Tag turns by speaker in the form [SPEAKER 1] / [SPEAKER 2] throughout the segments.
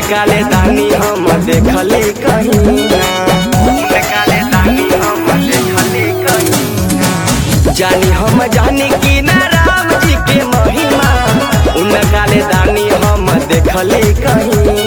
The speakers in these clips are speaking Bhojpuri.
[SPEAKER 1] काले दानी हम देखले कहीं काले दानी हम देखले कहीं जानी हम जानी कि ना राम जी के महिमा उन काले दानी हम देखले कहीं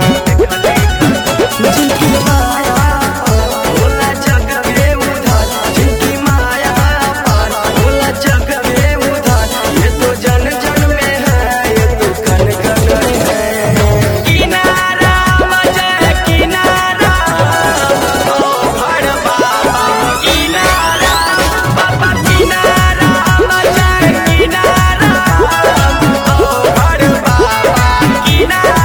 [SPEAKER 1] जिनकी माया भोला जग में उधार जिनकी माया पार भोला जग में उधार ये तो जन जन में है ये तो कन कन में है किनारा मजे किनारा ओ भड़ बाबा किनारा बाबा किनारा मजे किनारा ओ भड़ बाबा किनारा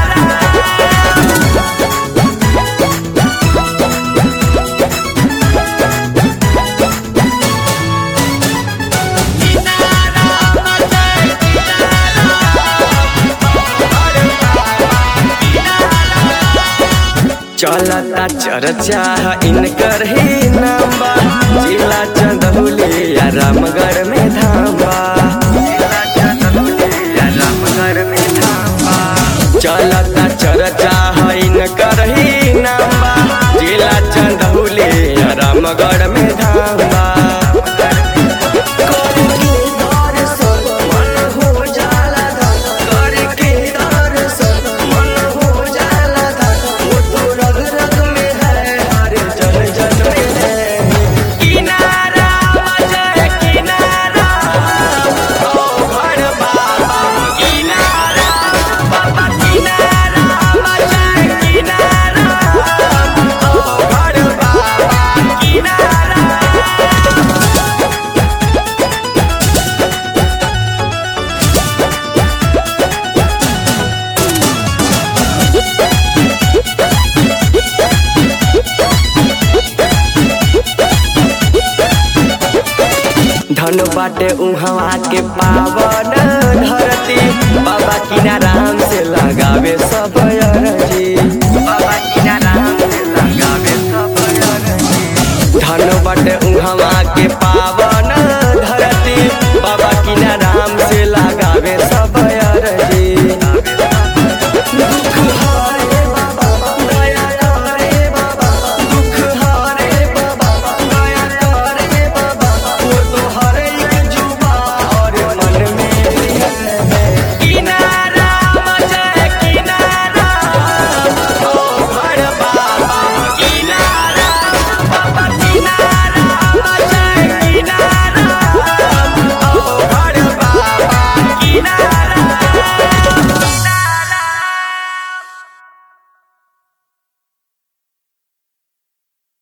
[SPEAKER 1] चलता चर्चा इनकर ही नाम्बा जिला चंदौली या रामगढ़ में धाम्बा जिला चंदौली या रामगढ़ में धाम्बा चलता चर्चा इनकर ही नाम्बा जिला चंदौली या रामगढ़ में धाम्बा करके दर्शन मन हो जाला धन करके दर्शन मन हो जाला धन वो तो रग रग में है हर जन जन में है किनारा मजे किनारा ओ भड़ बाबा किनारा बाबा किनारा मजे किनारा ओ भड़ बाबा किनारा धन बाटे उहवा के पावन धरती बाबा किनाराम से लगावे सब अरजी